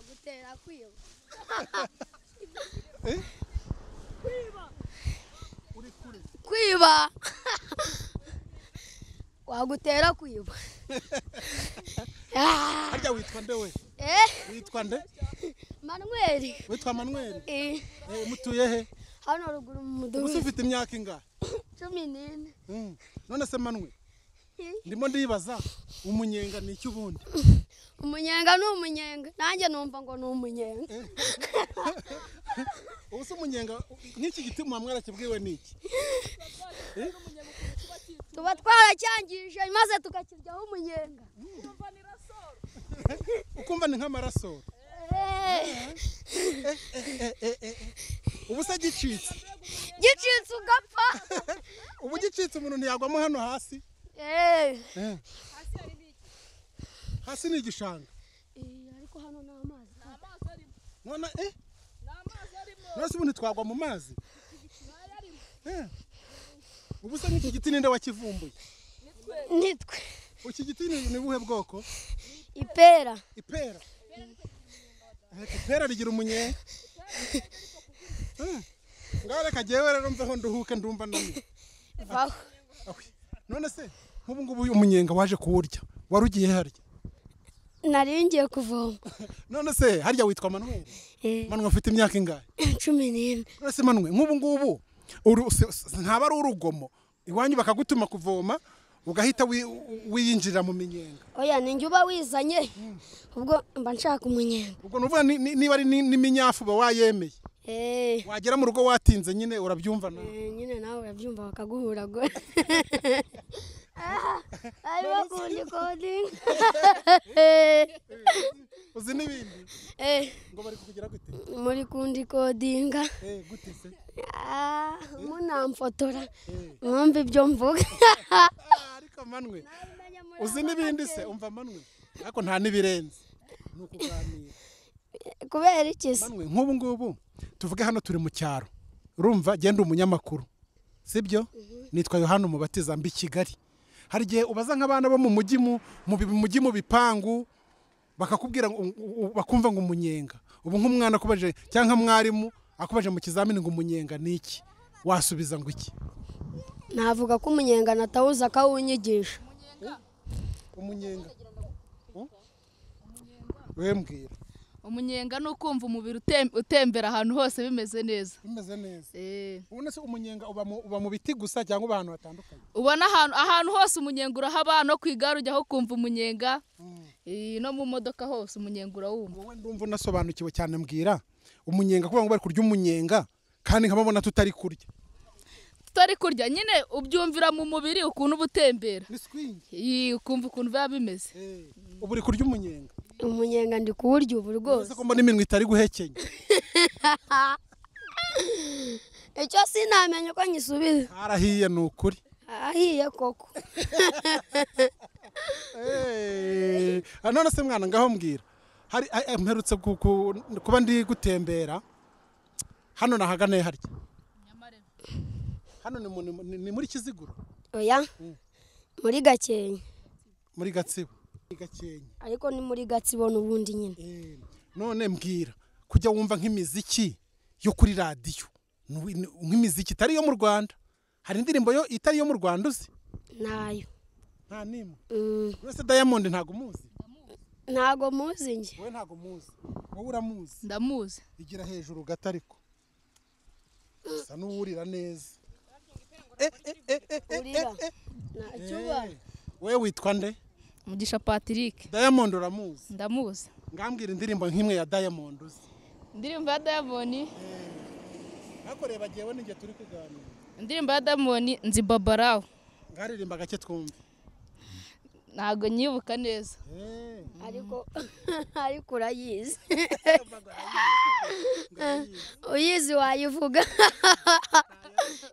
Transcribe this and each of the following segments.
butera kwiba kwiba wagutera kwiba Ah, harya witwa nde we eh witwa nde manuweli witwa manuel eh Eh, mutuye he hano ruguru mu ubu se mudugudu ufite imyaka ingana cumi n'ine Mm. none se manuel ndimo ndibaza umunyenga ni iki ubundi umunyenga ni umunyenga nanjye numva ngo ni umunyenga ubu se umunyenga nk'iki giti muba mwarakibwiwe ni iki tuba twaracyangije maze tukakiryaho umunyenga ukumva ni nk'amaraso Eh, Eh, eh, eh, eh, eh. ubu se gicitse gicitse ugapfa ubu gicitse umuntu ntiyagwamo hano hasi Eh, Eh. hasi ni igishanga eh, ariko hano ni amazi none eh none se ubundi twagwa mu mazi Eh. ubu se nk'iki giti ninde wakivumbuye nitwe iki giti ni ni buhe bwoko ipera ipera Eh, ipera rigira umunyenga Eh. ngaho reka jyewe rero mveho nduhuke ndumva naniwe vaho Ahwe. none se nk'ubu ngubu uyu umunyenga waje kuwurya wari ugiye harya nari ngiye kuvoma none se harya witwa manuel Eh, manuel afite imyaka ingahe cumi n'ine none se manuel nk'ubu ngubu uru- se- se- ntaba ari urugomo iwanyu bakagutuma kuvoma ugahita wi- wiyinjirira mu minyenga oya ni njye uba wizanye ubwo mba nshaka umunyenga ubwo nuvuga ni- ni- niba ari ni- n'iminyafu uba wayemeye Eh, wagera mu rugo watinze nyine urabyumva nawe eh, nyine nawe urabyumva bakaguhuragura arimo kundikodinga uzi n'ibindi ngo bari kukugira gute muri kundikodinga Eh, gute se Ah, munamfotora mwumva ibyo mvuga Ah, ariko manuel uzi n'ibindi se umva manuel ariko nta n'ibirenze ni ukuganira kubera iki se Manuel, nk'ubu ngubu tuvuge hano turi mu cyaro urumva genda umunyamakuru sibyo nitwa yohani umubatiza mbi kigali hari igihe ubaza nk'abana bo mu mujyi mu mu bi- mujyi mu bipangu bakakubwira ngo- u- u- bakumva ngo umunyenga ubu nk'umwana akubaje cyangwa mwarimu akubaje mu kizamini ngo umunyenga ni iki wasubiza ngo iki navuga ko umunyenga natawuza akawunyigisha umunyenga wembwira umunyenga ni ukumva umubiri utem- utembera ahantu hose bimeze neza bimeze neza Eh, ubona se umunyenga uba mu- uba mu biti gusa cyangwa uba ahantu hatandukanye ubona ahantu ahantu hose umunyenga urahaba no ku igare ujyaho ukumva umunyenga Eh, no mu modoka hose umunyenga urawumva wowe ndumva unasobanukiwe cyane mbwira umunyenga kuvuga ngo bari kurya umunyenga kandi nkababona tutari kurya tutari kurya nyine ubyumvira mu mubiri ukuntu uba utembera ni swingi Eh, ukumva ukuntu biba bimeze ubu uri kurya umunyenga umunyenga ndi kuwurya ubu rwose uretse ko mbona iminwa itari guhekenya icyo sinamenya uko nyisubiza harahiye ni ukuri ahiye koko Eh, none se mwana ngaho mbwira hari eh, eh, mperutse ku- ku- kuba ndi gutembera hano nahaganiye harya hano ni mu- ni mu- ni muri kiziguro oya muri gakenke muri gatsibo Muri Gakenke. ariko ni muri gatsibo n'ubundi nyine Eh, none mbwira kujya wumva nk'imiziki yo kuri radiyo ni- ni- nk'imiziki itari iyo mu rwanda hari indirimbo yo itari iyo mu rwanda uzi nayo nta n'imwe Mm, uretse diamond ntabwo umuzi ntago muzi njye wowe ntabwo umuzi wowe uramuzi ndamuzi igira hejuru gato ariko usa n'uwurira neza Eh, eh, eh, eh, eh, urira eh, eh. nta cyubahiro Eh, wowe witwa nde mugisha patrick diamond uramuzi ndamuzi ngambwira indirimbo nk'imwe ya diamond uzi indirimbo ya diamond ariko reba jyewe n'igihe turi kuganira indirimbo ya diamond nzi babarawo ngaririmba gake twumve ntabwo nyibuka neza Eh, ariko ariko urayizi uyizi wayivuga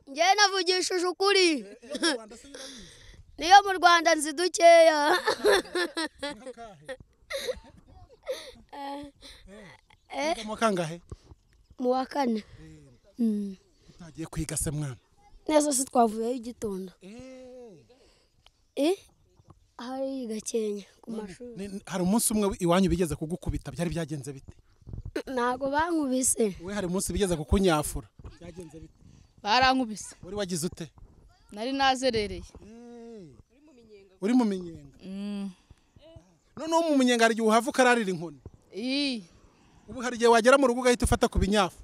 njye navugishije ukuri yo mu Rwanda se birabizi, niyo mu rwanda nzi dukeya inka kahe? Eh. Wiga mu wa kangahe mu wa kane Mm. utagiye kwiga se mwana neza si twavuyeho igitondo Eh, Eh? ahari gakenya ku mashuri Ni- ni- hari umunsi umwe iwanyu bigeze kugukubita byari byagenze bite ntabwo bankubise we hari umunsi bigeze kukunyafura byagenze bite barankubise wari wagize ute nari nazerereye uri mu minyenga Mm. noneho mu minyenga hari igihe uhava ukararira inkoni Ii. ubu hari igihe wagera mu rugo ugahita ufata ku binyafu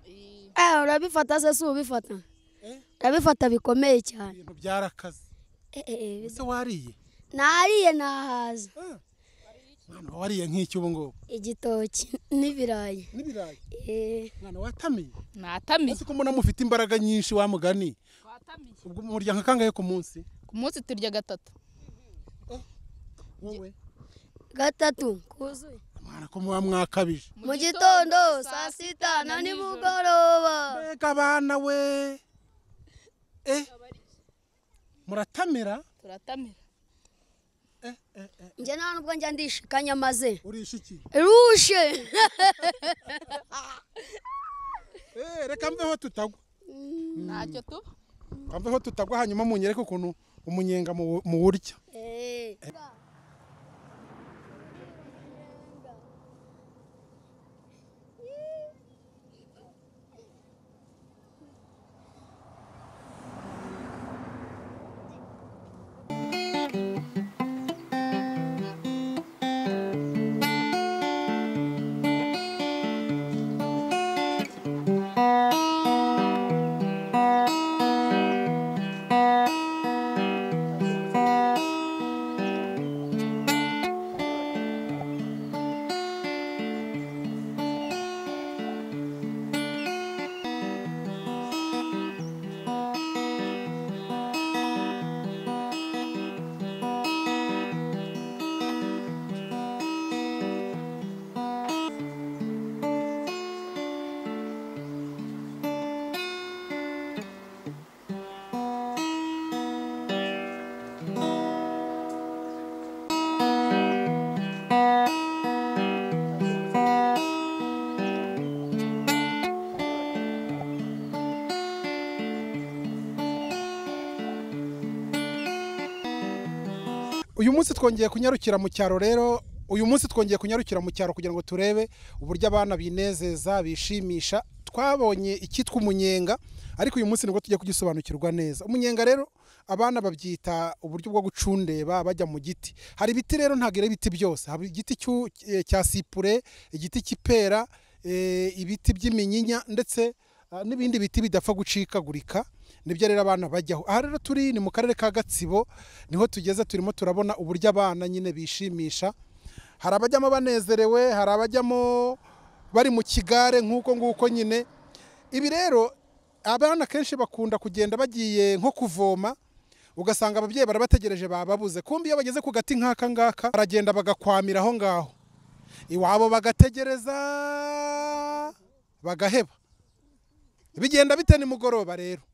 eh urabifata se si ubifata Eh? urabifata bikomeye cyane ibintu byarakaze Eh, eh, eh, ese wariye nariye nahaza mwana wariye nk'iki ubu ngubu igitoki n'ibirayi n'ibirayi Eh, mwana watamiye natamiye ese ko mbona mufite imbaraga nyinshi wa mugani twatamiye ubwo murya nka kangahe ku munsi ku munsi turya gatatu wowe gatatu kuzuye mwana ko muba mwakabije mu gitondo saa sita na nimugoroba mbega abana we eh muratamira turatamira eh eh eh njye nta nubwo njya ndishikanya maze urisha iki rushe eh reka mveho tutagwa ntacyo tuba reka mveho tutagwa hanyuma munyereke ukuntu umunyenga mu- muwurya Eh. uyu munsi twongeye kunyarukira mu cyaro rero uyu munsi twongeye kunyarukira mu cyaro kugira ngo turebe uburyo abana binezeza bishimisha twabonye icyitwa umunyenga ariko uyu munsi nibwo tujya kugisobanukirwa neza umunyenga rero abana babyita uburyo bwo gucundeba bajya mu giti hari ibiti rero ntabwo ari ibiti byose haba igiti cy'u- eh, cya sipure igiti cy'ipera eh, ibiti by'iminyinya ndetse ah, n'ibindi biti bidapfa gucikagurika nibyo rero abana bajyaho aha rero turi ni mu karere ka gatsibo niho tugeze turimo turabona uburyo abana nyine bishimisha hari abajyamo banezerewe hari abajyamo bari mu kigare nk'uko nguko nyine ibi rero abana kenshi bakunda kugenda bagiye nko kuvoma ugasanga ababyeyi barabategereje bababuze kumbi iyo bageze ku gati nk'aka ngaka baragenda bagakwamira aho ngaho iwabo bagategereza bagaheba bigenda bite nimugoroba rero